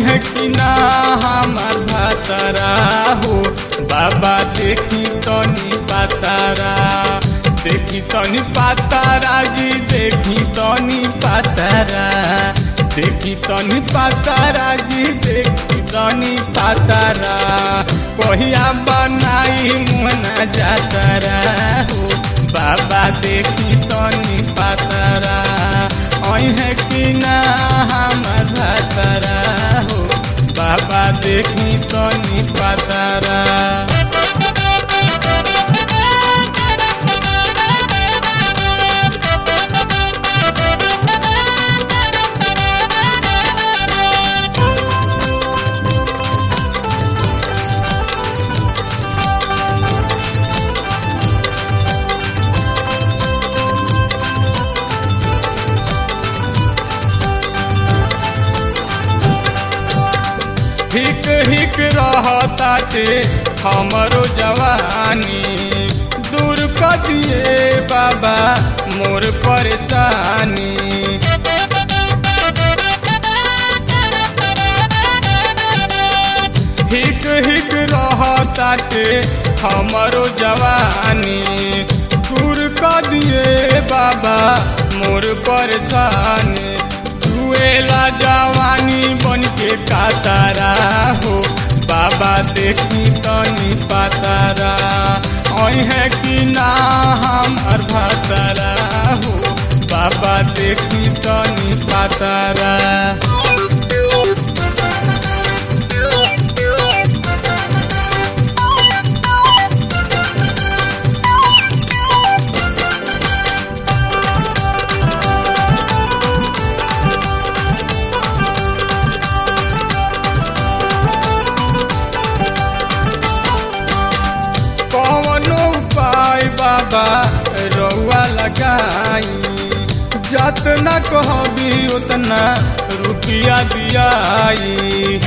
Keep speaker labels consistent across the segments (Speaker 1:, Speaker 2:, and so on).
Speaker 1: है कि ना हमार भातारा हो बाबा देखी तनी पातारा देखी तनी पातारा जी देखी तनी पातारा देखी तनी पातारा जी देखी तनी पातारा कहिया बनाई मुहना जातारा हो बाबा देखी तनी पातारा ओई है कि ना हमार भातारा हो बाबा देखी तनी पातारा हिक हिक रहताटे हमरो जवानी दूर कर दिए बाबा मोर परेशानी हिक हिक रहताटे हमरो जवानी दूर कर दिए बाबा मोर परेशानी जुएला जवानी बन के कातारा हो बाबा देखी तनी पातारा ओई है कि ना हमार भातारा हो बाबा देखी तनी पातारा कौनो उपाय बाबा रउआ लगाई जतना कहबी उतना रुपया दियाई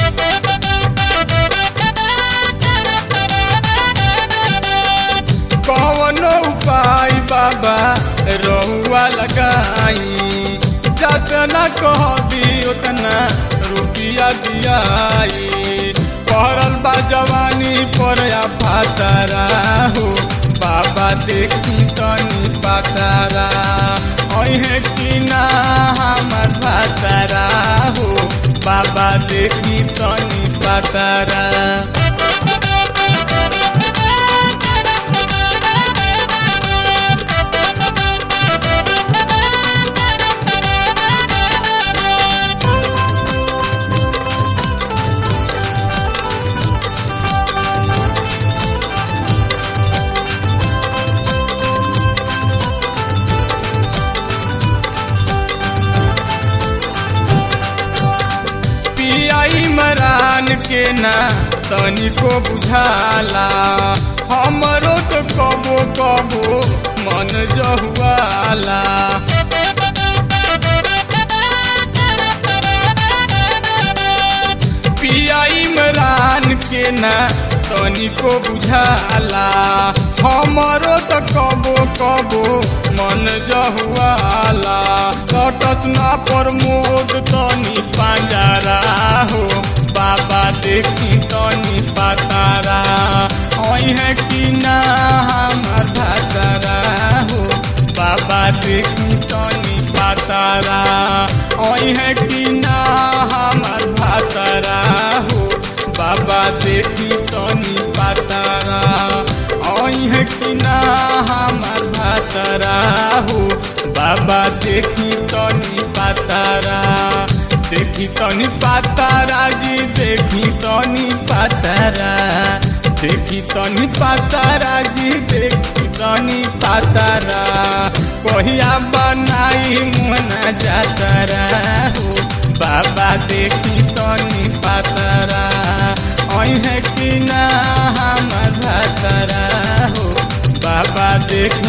Speaker 1: कौनो उपाय बाबा रउआ लगाई जतना कहबी उतना रुपया दियाई पहरल बा जवानी पर या फातारा हो बाबा देखी तनी पातारा ओई है कि ना हमार भातारा हो बाबा देखी तनी पातारा पियाई मरान के ना तनिको बुझाला हमरो तो कबो कबो मन जहुआला पियाई मरान के ना तनिको बुझाला हमरो तो कबो कबो मन जहुआला कटस ना प्रमोद तनी पांजारा हो बाबा देखी तनी पातारा ओई है कि ना हमार भातारा हो बाबा देखी तनी पातारा ओई है कि ना हमार भातारा हो बाबा देखी तनी पातारा ओई है कि ना हमार भातारा हो बाबा देखी तनी पातारा देखी तनी पातारा जी देखी तनी पातारा देखी तनी पातारा जी देखी तनी पातारा कहिया बनाई मुहना जातारा हो बाबा देखी तनी पातारा ओई है कि ना हमार भातारा हो बाबा देखी